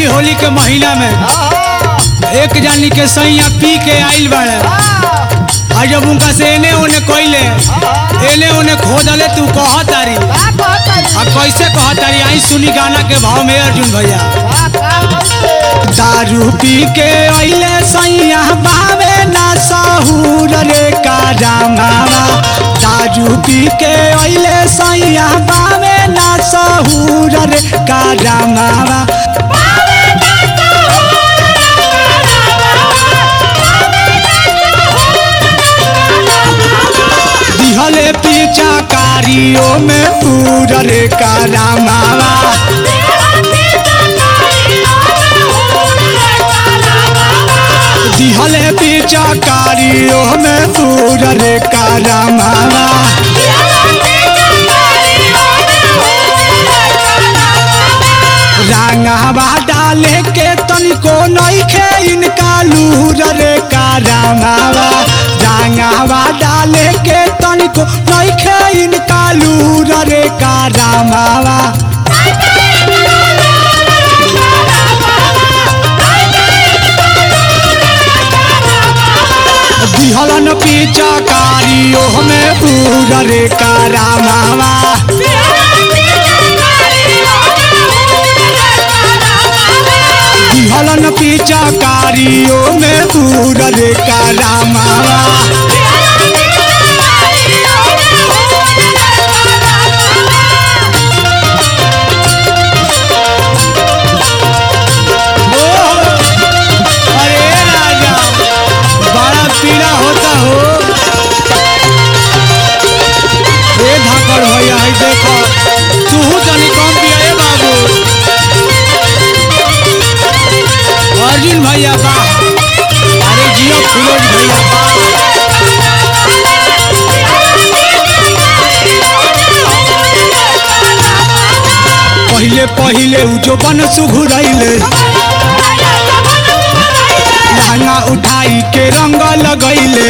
होली के महीना में एक जानी के सैया पी के आइल बाड़े आ जब उनका से एने ओने कइले एने ओने खोदले तू कह तारी आ कैसे कह तारी आई सुनी गाना के भाव में अर्जुन भैया दारू पी के अइले सैया बावे ना सहूर रे का रामावा दारू पी के अइले सैया बावे ना सहूर रे का रामावा दिहले पीछा कारियों में पूर रे का रामावा दिहले पीछा कारियों में पूर रे का रामावा रांगावा डाले के तनिको नइखे इनका लूर रे का रामावा रांगावा डाले के तनिको नइखे इनका लूर रे का रामावा दिहलन पीछा कारियों में पूर रे का रामावा दिहलन पीछा कारियों में पूर रे का रामावा अरे राजा बड़ा पीड़ा होता हो ए धाकड़ भैया है देखो तू तनी कम पिया ए बाबू अर्जुन भैया बा अरे जियो फिरोज भैया बा पहिले पहिले उ जो बन सुघुरैले लहंगा उठाई के रंग लगैले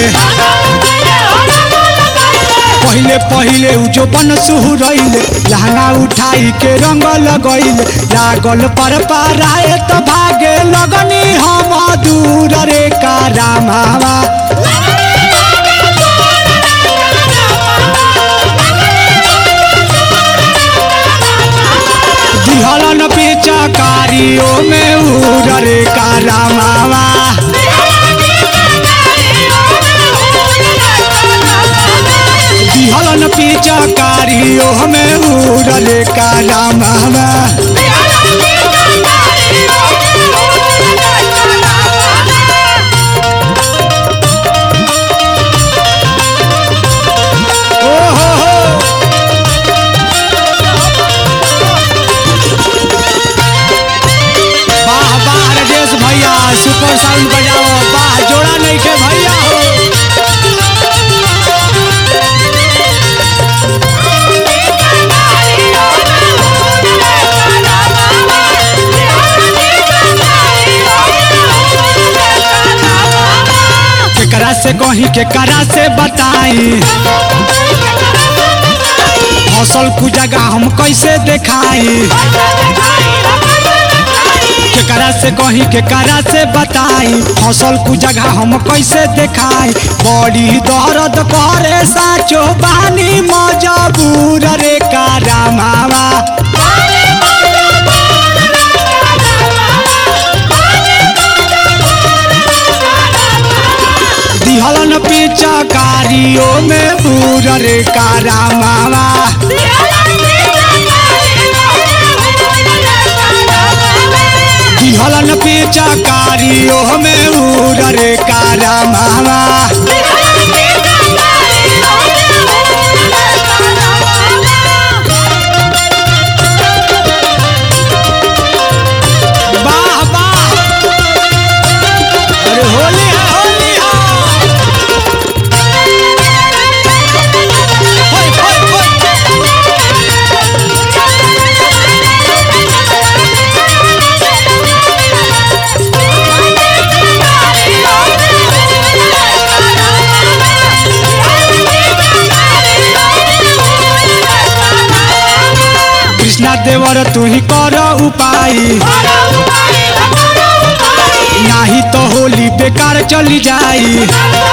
पहिले पहिले उ जो बन सुहुरैले लहंगा उठाई के रंग लगैले लागल पर पाराए त भागे लगनी हम दूर रे का रामावा दिहलन पीछा कारियों में उर रे का रामावा दिहलन पीछा कारियों में उर रे का रामावा ओ हो हो वाह वाह राजेश भैया सुपर साउंड बजाओ वाह जोड़ा नहीं के भैया हो केकरा से कहीं केकरा से बताई फसल कु जगह हम कैसे देखाई केकरा से कहीं केकरा से बताई फसल कु जगह हम कैसे देखाई बड़ी दर्द करे साचो बानी मजबूर रे का रामावा दिहलन पीछा कारियों में बूर रे का रामावा दिहलन पीछा कारियों में बूर रे का रामावा वाह वाह अरे होली है होली है होय, होय, होय। कृष्णा देवर तू ही कर उपाय होली बेकार चली जाई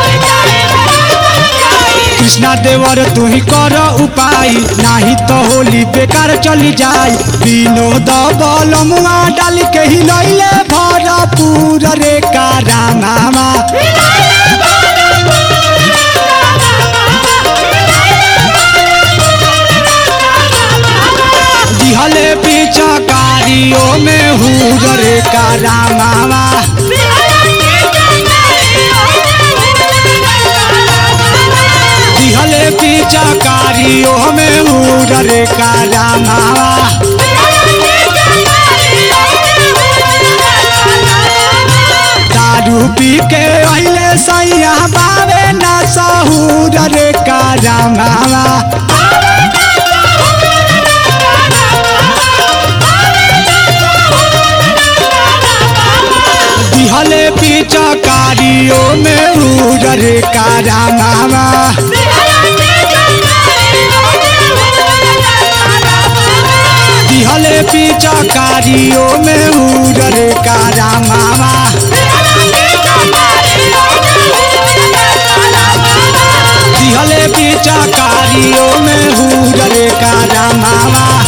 कृष्णा देवर तू ही कर उपाय नाही तो होली बेकार चली जाई विनोद बलमुआ डाल के ही लैले भरपूर रे कारामा दिहले पिचकारियों में हूर रे कारामा दिहले पिचकारियों में हूर रे कारामा दारू पी के अइले सैया बावे ना सहूर रे कारामा दिहले पिचकारियों में हूर रे कारामा दिहले पिचकारियों में हूर रे कारामा दिहले पिचकारियों में हूर रे कारामा